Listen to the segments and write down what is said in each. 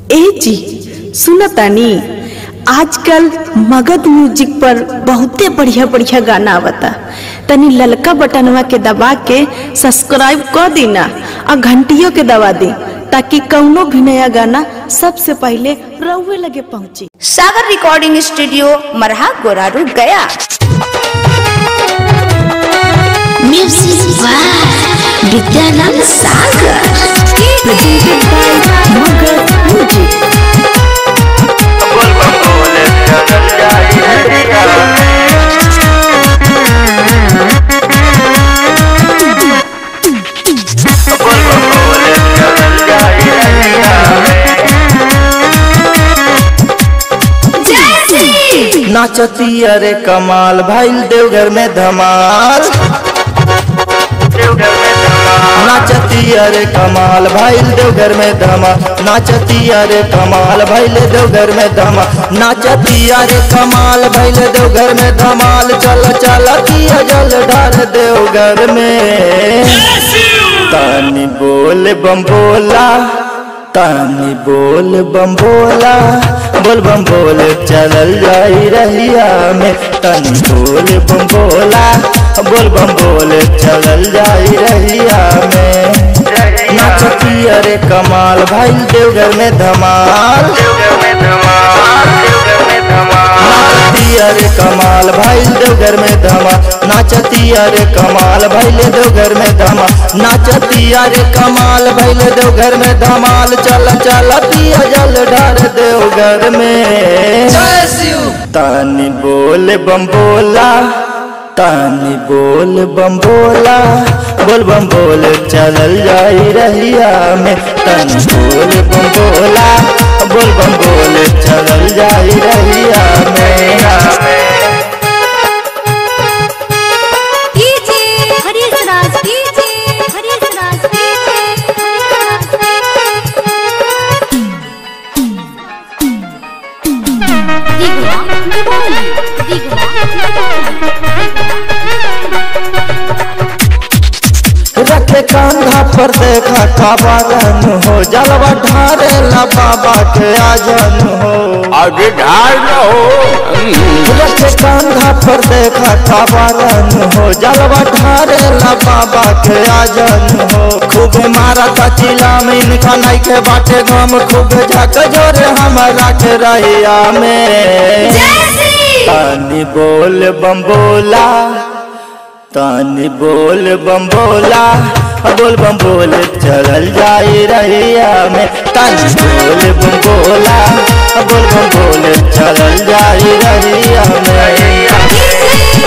ए जी सुन तानी आजकल मगध म्यूजिक पर बहुते बढ़िया बढ़िया गाना आवता तनी ललका बटनवा के दबा के सब्सक्राइब कर देना और घंटियों के दबा दी ताकि कौनो भी नया गाना सबसे पहले रउए लगे पहुंचे सागर रिकॉर्डिंग स्टूडियो मरहा गोरारू गया music by Vidyanand Sagar presented by Magadh music नाचती अरे कमाल भाईल देवघर में धमाल नाचती अरे कमाल भाईल देवघर में धमाल नाचती अरे कमाल भाईल देवघर में धमाल नाचती अरे कमाल भाईल देवघर में धमाल चल चल किया जल ढाल देवघर में तानी बोल बम बोला तानी बोल बम बोला बोल बम बोल चलल जाई रहिया में तानी बोल बम बोला बोल बम बोल चलल जाई रहिया में नाचती अरे कमाल भाई देवघर में धमाल नाचती अरे कमाल भाई देवघर में धमाल नाचती अरे कमाल भैले देवघर में धमाल नाचती अरे कमाल भैले देवघर में धमाल चल चल पिया जल ढार देवघर में तानी बोल बम बोला तानी बोल बम बोला बोल बम बोल चलल जाई रहिया में तानी बोल बम बोला बोल बम बोल चलल जाई रहिया में हरीश राज हरीश राज दिगुआ निबोली दिगुआ रखे कांधा पर देखा काबारन हो जलवा ढारे ला बाबा के आजन हो आगे ढाल न हो रखे कांधा पर देखा काबारन हो जलवा ढारे ला बाबा के आजन हो खूब मारा था चिला में इनका नहीं के बाटे गम खूब झक जोरे हमारा के रहिया में तानी बोल बम बोला तानी बोल बम बोला बोल बम बोल चलल जाई रहिया में तानी बोल बम बोला बोल बम बोल चलल जाई रहिया में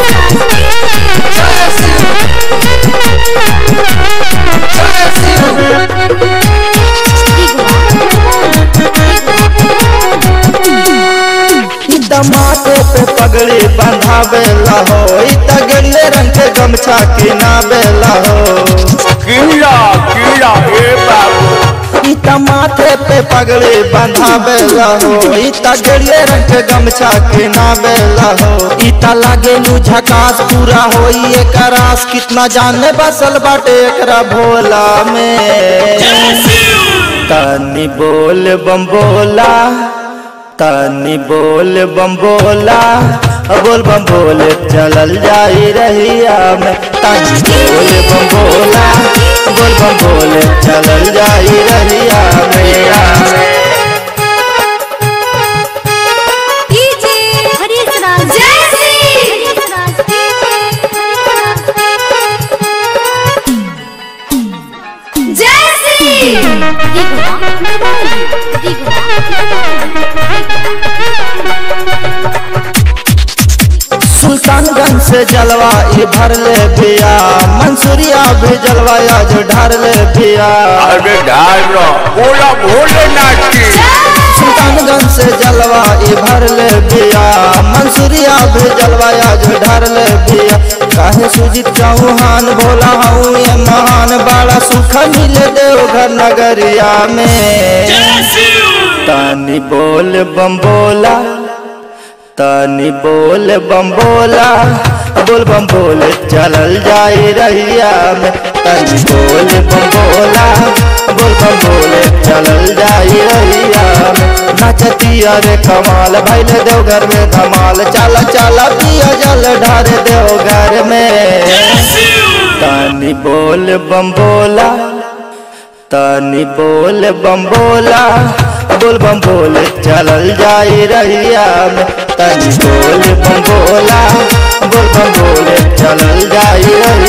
ई दमाटे पे पगड़ी बंधावेला हो ई तगड़े रंग के गमछा किनावेला हो कीड़ा कीड़ा ए बाबू ई माथे पे पगड़ी बंधावेला हो ई तगड़े रंग के गमछा किनावेला हो ई लागे लू झकास पूरा होई एकरास कितना जाने बसल बाटे एकरा भोला में तानी बोल बम बोला तानी बोल बम बोला बोल बम बोल चलल जाई रहिया में तानी बोल बम बोला बोल बम बोल चलल जाई रहिया में हरीश राज हरीश राज दिगुआ निबोली दिगुआ सुल्तानगंज से जलवा ई भर ले पिया मंसूरिया भी जलवा आज ढार ले पिया आगे ढाल न बोला भोलेनाथ की सुल्तानगंज से जलवा ई भर ले पिया मंसूरिया भी जलवा आज ढार ले पिया काहे सुजित चौहान भोला हूँ ये महान बड़ा सुख मिले देवघर नगरिया में तानी बोल बम बोला तानी बोल बम बोला बोल बम बोल चलल जाई रहिया में तानी बोल बम बोला बोल बम बोल चलल जाई रहिया नाचतिया रे कमाल भैले देवघर में धमाल चला चला पिया जल ढार देवघर में तानी बोल बम बोला तानी बोल बम बोला बोल बम बोल चलल जाई रहिया में तानी बोल बम बोला बोल बम बोल चलल जाई रहिया